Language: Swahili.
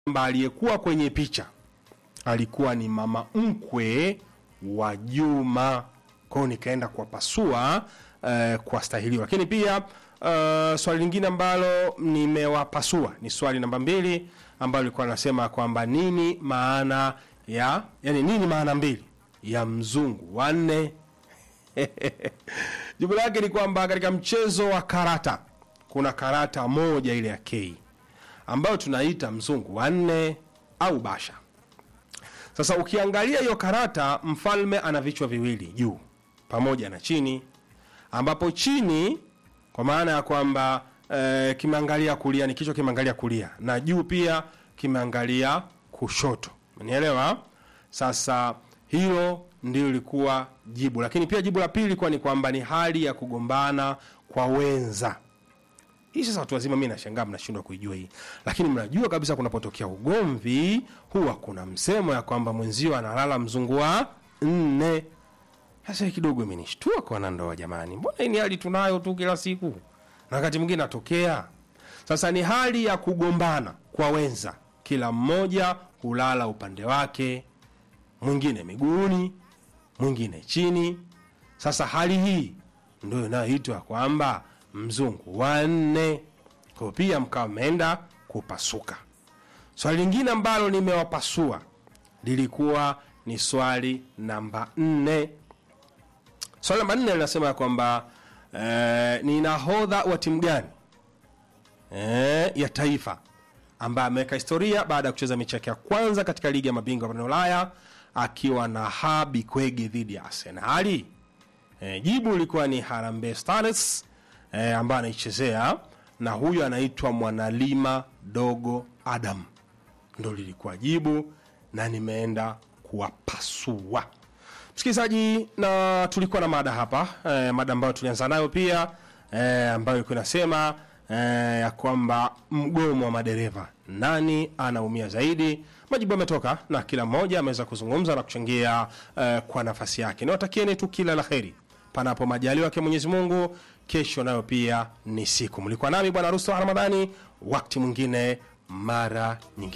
kwamba aliyekuwa kwenye picha alikuwa ni mama mkwe wa Juma. Kwao nikaenda kuwapasua uh, kwa stahiliwa, lakini pia uh, swali lingine ambalo nimewapasua ni swali namba mbili ambalo lilikuwa linasema kwamba nini maana ya yani, nini maana mbili ya mzungu wanne? Jibu lake ni kwamba katika mchezo wa karata kuna karata moja ile ya K ambayo tunaita mzungu wanne au basha. Sasa ukiangalia hiyo karata, mfalme ana vichwa viwili juu pamoja na chini, ambapo chini kwa maana ya kwamba e, kimeangalia kulia, ni kichwa kimeangalia kulia, na juu pia kimeangalia kushoto. Umenielewa? Sasa hilo ndio ilikuwa jibu, lakini pia jibu la pili ilikuwa ni kwamba ni hali ya kugombana kwa wenza. Hii sasa watu wazima, mi nashangaa mnashindwa kuijua hii, lakini mnajua kabisa kunapotokea ugomvi huwa kuna msemo ya kwamba mwenzio analala mzungu wa nne. Sasa hii kidogo imenishtua kwa wanandoa, jamani, mbona hii ni hali tunayo tu kila siku na wakati mwingine natokea. Sasa ni hali ya kugombana kwa wenza, kila mmoja hulala upande wake, mwingine miguuni, mwingine chini. Sasa hali hii ndio inayoitwa kwamba mzungu wanne. Kwa pia mkawa mmeenda kupasuka. Swali lingine ambalo nimewapasua lilikuwa ni swali namba nne. Swali namba nne linasema kwamba eh, ni nahodha wa timu gani eh, ya taifa ambaye ameweka historia baada ya kucheza mechi yake ya kwanza katika ligi ya mabingwa barani Ulaya akiwa na Habi Kwege dhidi ya Arsenali. Eh, jibu lilikuwa ni Harambee Stars eh, ambaye anaichezea na huyu anaitwa Mwanalima Dogo Adam, ndo lilikuwa jibu na nimeenda kuwapasua msikilizaji, na tulikuwa na mada hapa eh, mada ambayo tulianza nayo pia eh, ambayo ilikuwa inasema eh, ya kwamba mgomo wa madereva, nani anaumia zaidi? Majibu yametoka na kila mmoja ameweza kuzungumza na kuchangia eh, kwa nafasi yake. Niwatakieni tu kila la heri panapo majaliwa yake Mwenyezi Mungu. Kesho nayo pia ni siku. Mlikuwa nami Bwana Rusto Ramadhani, wakati mwingine, mara nyingine.